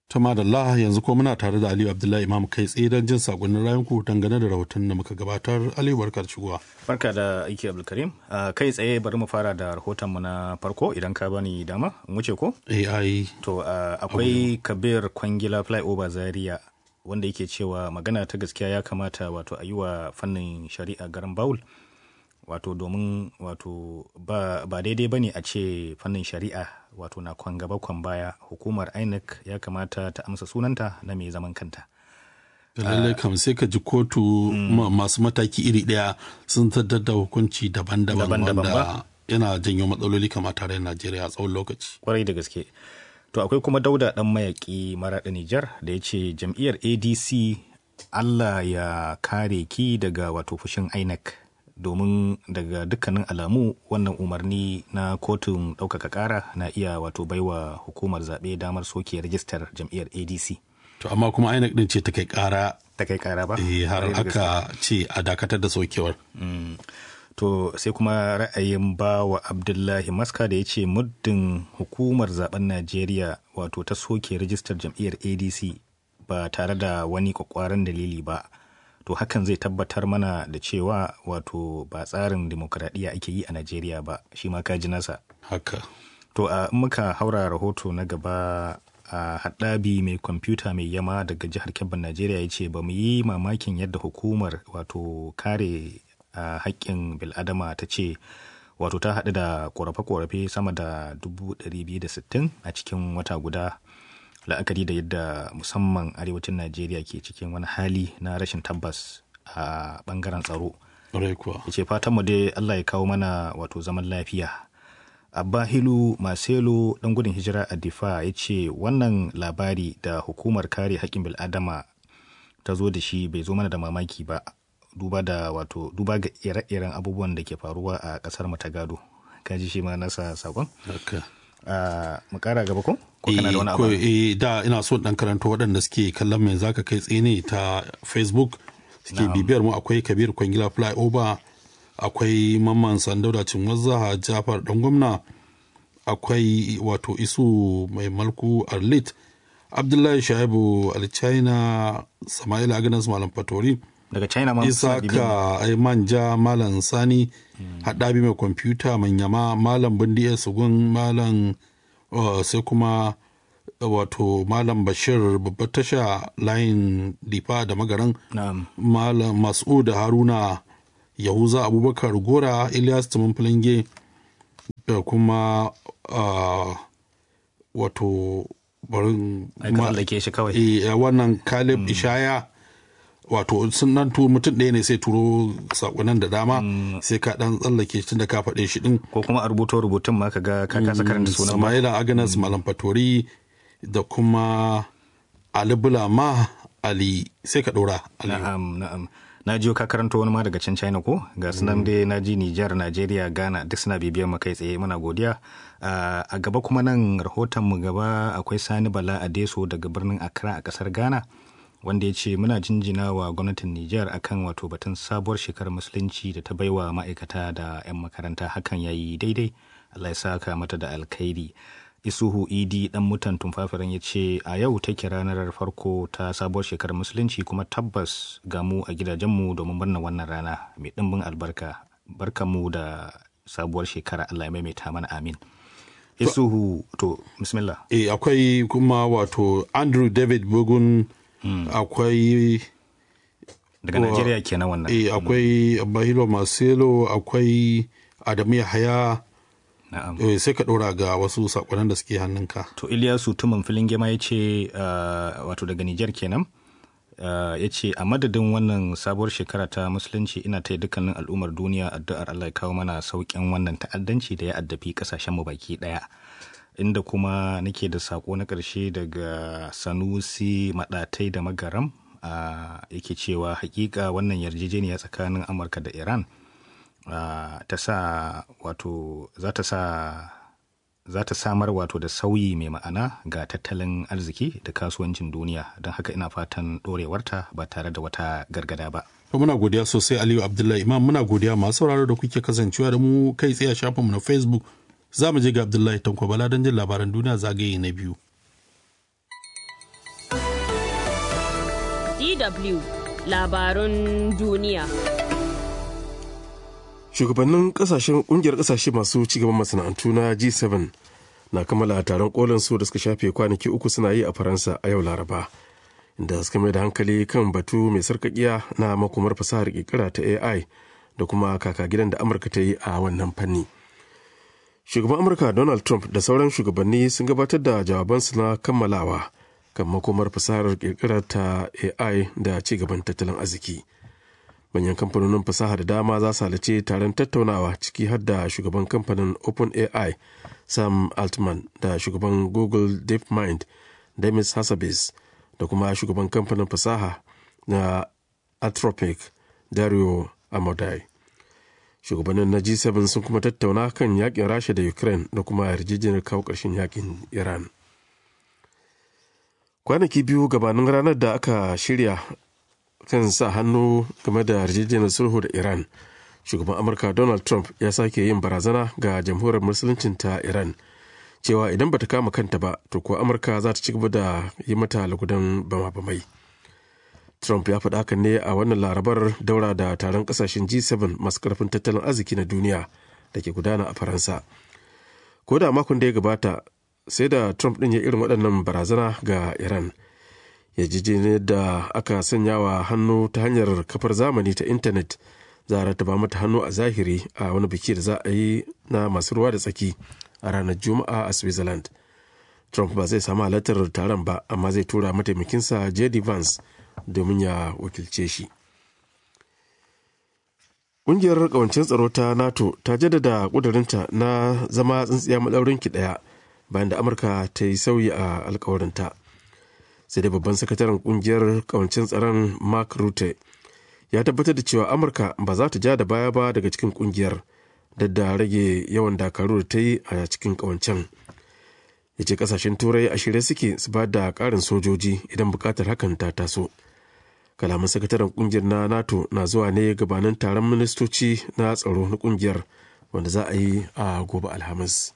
ta madalla yanzu ko muna tare da aliyu abdullahi imam kai tsaye don jin sakonnin rayanku dangane da rahoton da muka gabatar aliyu barkar shigowa barka da aiki abdulkarim kai tsaye bari mu fara da rahoton mu na farko idan ka bani dama in wuce ko ai to akwai kabir kwangila flyover zaria wanda yake cewa magana ta gaskiya ya kamata wato a yi wa fannin shari'a garin bawul wato domin wato ba, ba daidai ba ne a ce fannin shari'a wato na kwan gaba kwan baya hukumar inec ya kamata ta amsa sunanta na mai zaman kanta lallai kam sai ka ji kotu masu mataki iri daya sun tattar da hukunci daban-daban wanda yana janyo matsaloli kamar tare najeriya a tsawon lokaci kwarai da gaske to akwai kuma dauda dan mayaki maraɗa nijar da ya ce jam'iyyar adc allah ya kare ki daga wato fushin inec domin daga dukkanin alamu wannan umarni na kotun ɗaukaka ƙara na iya wato baiwa hukumar zaɓe damar soke rajistar jam'iyyar adc to amma kuma inec din ce ta kai ƙara ta kai ƙara ba eh har aka ce a dakatar da sokewar to sai kuma ra'ayin ba wa abdullahi maska da ya ce muddin hukumar zaben najeriya wato ta soke rajistar jam'iyyar adc ba tare da wani kwakwaran dalili ba to hakan zai tabbatar mana da cewa wato ba tsarin demokradiyya ake yi a najeriya ba shi ma kaji nasa haka to a muka haura rahoto na gaba a haɗabi mai kwamfuta mai yama daga jihar kebbin najeriya ya ce ba mu yi mamakin yadda hukumar wato kare haƙƙin bil'adama ta ce wato ta haɗu da ƙorafe-ƙorafe sama da 260 a cikin wata guda la'akari da yadda musamman arewacin najeriya ke cikin wani hali na rashin tabbas a bangaren tsaro ya ce fatanmu dai allah ya kawo mana wato zaman lafiya abba hilu maselo dan gudun hijira a difa ya ce wannan labari da hukumar kare haƙƙin bil'adama ta zo da shi bai zo mana da mamaki ba duba da wato duba ga ire-iren abubuwan da ke faruwa a ƙasar ta gado kaji shi ma nasa sakon mu kara gaba ko? Ko kana da wani abu? Eh da ina so dan karanto waɗanda suke kallon mai zaka kai tsene ta Facebook suke bibiyar mu akwai Kabir Kwangila Flyover akwai Mamman Sandauda Cinwazza Jafar dan gwamna akwai wato Isu mai malku Arlit Abdullahi Shaibu Alchina Sama'ila Agnes Malam Fatori daga China ma Isaka Manja Malam Sani haɗabi mai kwamfuta manyama malam bindi sugun malam sai kuma wato malam bashir babbar tasha layin difa da magaran malam mas'ud haruna yahuza abubakar gora ilyas tumin filinge da kuma wato barin shi kawai wannan kalib ishaya wato sun nan tu mutum ɗaya ne sai turo sakonan da dama sai ka dan tsallake shi da ka faɗe shi din ko kuma a rubuto rubutun ma ka ga ka kasa karanta sunan Samaila Agnes Malam Fatori da kuma Ali Bulama Ali sai ka ɗora na'am na'am na jiyo ka karanto wani ma daga can China ko ga sunan dai na ji Nijar Najeriya Ghana duk suna bibiyar mu kai tsaye muna godiya a gaba kuma nan rahoton mu gaba akwai Sani Bala Adeso daga birnin Accra a kasar Ghana wanda ya ce muna jinjina wa gwamnatin Nijar akan wato batun sabuwar shekarar musulunci da ta baiwa ma'aikata da 'yan makaranta hakan ya yi daidai Allah ya saka mata da alkhairi isuhu idi dan mutan tumfafiran ya ce a yau take ranar farko ta sabuwar shekarar musulunci kuma tabbas ga mu a gidajenmu domin murnar wannan rana mai ɗimbin albarka barkanmu da sabuwar shekara Allah ya maimaita mana amin isuhu to bismillah eh akwai kuma wato Andrew David Bugun Mm. akwai daga Najeriya kenan wannan eh akwai Bahilo Marcelo akwai Adamu Yahaya eh, sai ka ɗora ga wasu sakonnin da suke hannunka to Iliyasu Tuman filin gema ya ce uh, wato daga Nijar kenan uh, ya ce a madadin wannan sabuwar shekara ta musulunci ina ta dukkanin al'ummar duniya addu'ar Allah ya kawo mana sauƙin wannan ta'addanci da ya addafi ƙasashen mu baki ɗaya inda kuma nake da sako na ƙarshe daga sanusi maɗatai da magaram a yake cewa hakika wannan yarjejeniya tsakanin amurka da iran ta sa wato za ta sa za ta samar wato da sauyi mai ma'ana ga tattalin arziki da kasuwancin duniya don haka ina fatan ɗorewarta ba tare da wata gargada ba. muna godiya sosai aliyu abdullahi imam muna godiya masu sauraro da kuke kasancewa da mu kai tsaye a shafinmu na facebook za mu je ga abdullahi tanko bala don jin labaran duniya zagaye na biyu DW labarun duniya. Shugabannin kasashen kungiyar kasashe masu cigaban masana'antu na G7 na kammala taron kolin su da suka shafe kwanaki uku suna yi a Faransa a yau Laraba. Inda suka mai da hankali kan batu mai sarkakiya na makomar fasahar kirkira ta AI da kuma kaka gidan da Amurka ta yi a wannan fanni. Shugaban Amurka Donald Trump da sauran shugabanni sun gabatar da jawabansu na kammalawa kan makomar fasahar kirkirar ta AI da ci gaban tattalin arziki. Manyan kamfanonin fasaha da dama za su halarci taron tattaunawa ciki har da shugaban kamfanin OpenAI Sam Altman da shugaban Google DeepMind Demis Hassabis da kuma shugaban kamfanin fasaha na Anthropic Dario Amodai. Shugabannin na G7 sun kuma tattauna kan yakin Rasha da Ukraine da kuma yarjejeniyar kawo ƙarshen yakin Iran. kwanaki biyu gabanin ranar da aka shirya kan sa hannu game da yarjejeniyar sulhu da iran shugaban amurka donald trump ya sake yin barazana ga jamhuriyar musuluncin ta iran cewa idan bata kama kanta ba to kuwa amurka za ta ci gaba da yi mata lagudan bama-bamai trump ya faɗa hakan ne a wannan larabar daura da taron ƙasashen g7 masu ƙarfin tattalin arziki na duniya da ke gudana a faransa ko da makon da ya gabata sai da trump ɗin ya irin waɗannan barazana ga iran yarjejeniyar da aka sanya wa hannu ta hanyar kafar zamani ta intanet za a rataba mata hannu a zahiri a wani biki da za a yi na masu ruwa da tsaki a ranar juma'a a switzerland trump ba zai samu halartar taron ba amma zai tura mataimakinsa jd vance domin ya wakilce shi ƙungiyar ƙawancin tsaro ta nato ta jaddada ƙudurinta na zama tsintsiya maɗaurinki ɗaya bayan da amurka ta yi sauyi a alkawarinta sai dai babban sakataren kungiyar kawancin tsaron mark rutte ya tabbatar da cewa amurka ba za ta ja da baya ba daga cikin kungiyar da rage yawan dakaru da ta yi a cikin kawancen ya ce kasashen turai a shirye suke su ba da karin sojoji idan bukatar hakan ta taso kalaman sakataren kungiyar na nato na zuwa ne gabanin taron ministoci na tsaro na kungiyar wanda za a yi a gobe alhamis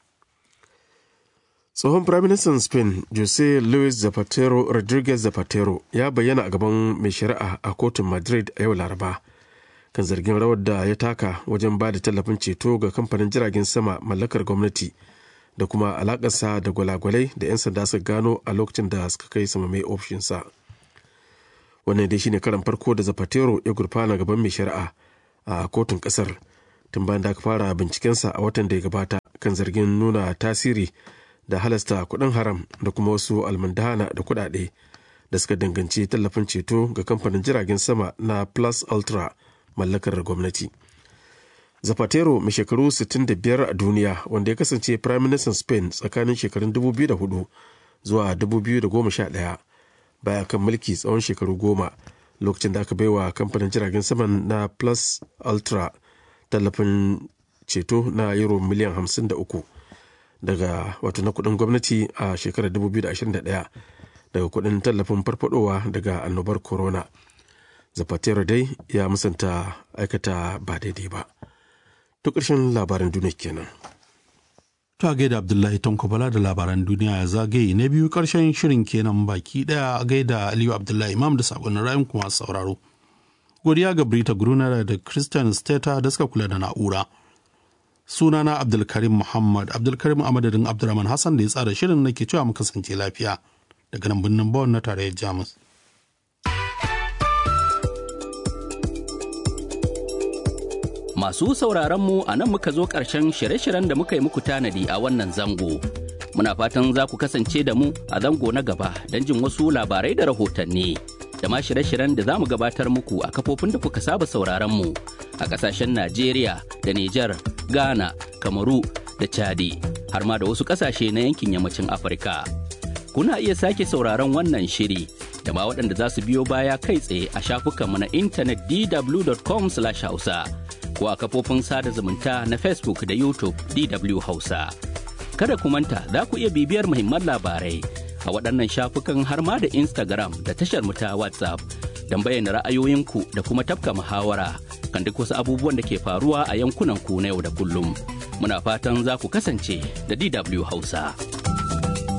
tsohon firaministan spain jose luis zapatero rodriguez zapatero ya bayyana a gaban mai shari'a a kotun madrid a yau laraba kan zargin rawar da ya taka wajen ba da tallafin ceto ga kamfanin jiragen sama mallakar gwamnati da kuma alakarsa da gwalagwalai da 'yan sanda suka gano a lokacin da suka kai sama mai ofishinsa wannan dai shine karan farko da zapatero ya gurfana gaban mai shari'a a kotun kasar tun bayan da aka fara bincikensa a watan da ya gabata kan zargin nuna tasiri da halasta kuɗin haram da kuma wasu almandana da kuɗaɗe da suka danganci tallafin ceto ga kamfanin jiragen sama na plus ultra mallakar gwamnati zapatero mai shekaru 65 a duniya wanda ya kasance prime minister spain tsakanin shekarun 2004 zuwa 2011 baya kan mulki tsawon shekaru goma lokacin da aka baiwa kamfanin jiragen saman na plus ultra tallafin ceto na euro miliyan 53 daga wato na kudin gwamnati a shekarar 2021 daga kudin tallafin farfadowa daga annobar corona zapatero dai ya musanta aikata ba daidai ba to ƙarshen labaran duniya kenan To a gaida Abdullahi Tanko Bala da labaran duniya ya zagaye na biyu karshen shirin kenan baki daya a gaida Aliyu Abdullahi Imam da sakonnin rayun kuma sauraro. Godiya ga Brita Gruner da Christian Steta da suka kula da na'ura. Sunana Abdulkarim Muhammad Abdulkarim a madadin Abdulrahman Hassan da ya tsara shirin nake cewa mu kasance lafiya daga nan birnin Bonn na tarayyar Jamus. Masu sauraronmu a nan muka zo ƙarshen shirye-shiryen da muka yi muku tanadi a wannan zango. Muna fatan za ku kasance da mu a zango na gaba don jin wasu labarai da rahotanni. Da ma shirye-shiryen da za mu gabatar muku a kafofin da kuka saba sauraronmu a ƙasashen Najeriya da Nijar, Ghana, Kamaru da Chadi, har ma da wasu ƙasashe na yankin yammacin Afirka. Kuna iya sake sauraron wannan shiri da ma waɗanda za su biyo baya kai tsaye a shafukanmu na intanet dw.com/hausa. ko a kafofin sada zumunta na Facebook da YouTube DW Hausa. Kada ku manta za ku iya bibiyar muhimman labarai a waɗannan shafukan har ma da Instagram da tashar mu ta WhatsApp don bayyana ra'ayoyinku da kuma tafka muhawara kan duk wasu abubuwan da ke faruwa a yankunan ku na yau da kullum. Muna fatan za ku kasance da DW Hausa.